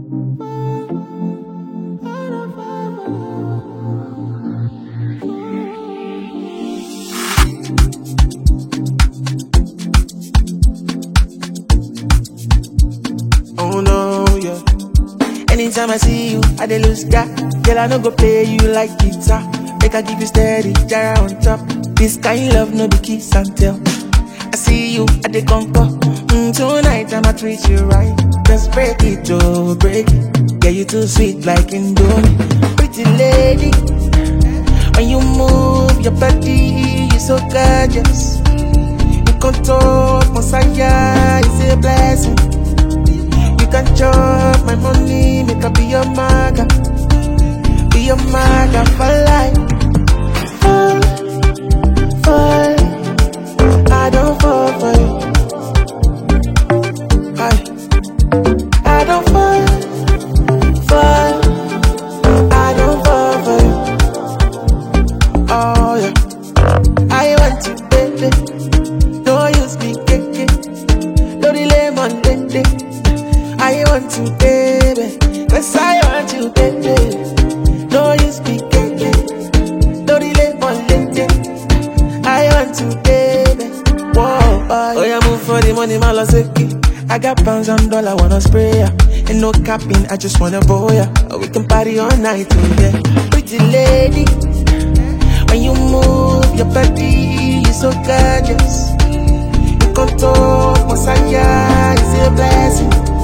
Oh no, yeah. Anytime I see you, I dey lose that. Girl, I no go play you like guitar. Make I give you steady, jara on top. This kind love no be kiss and tell. I see you, I dey conquer. Mm, tonight I'ma treat you right. Just break it, oh break it. Yeah, you too sweet like Indomie. Pretty lady, when you move your body, you so gorgeous. You control Messiah, it's a blessing. You can chop my money, make I be your maga. Be your maga for life. Fall, fall. I don't fall for you. I, I don't fall, fall. I don't fall for you. Oh yeah. I want you, baby. Don't use me, keke. Don't delay my day. I want you, baby. Yes, I want you, baby. Don't use me, keke. Don't delay my day. I want you, baby. Whoa, boy. Oh, yeah, move for the money, my seki. I got pounds and dollar, wanna spray ya. Ain't no capping, I just wanna boy ya. Oh, we can party all night, oh, yeah. Pretty lady. When you move your body, you so gorgeous. You control Messiah, is a blessing.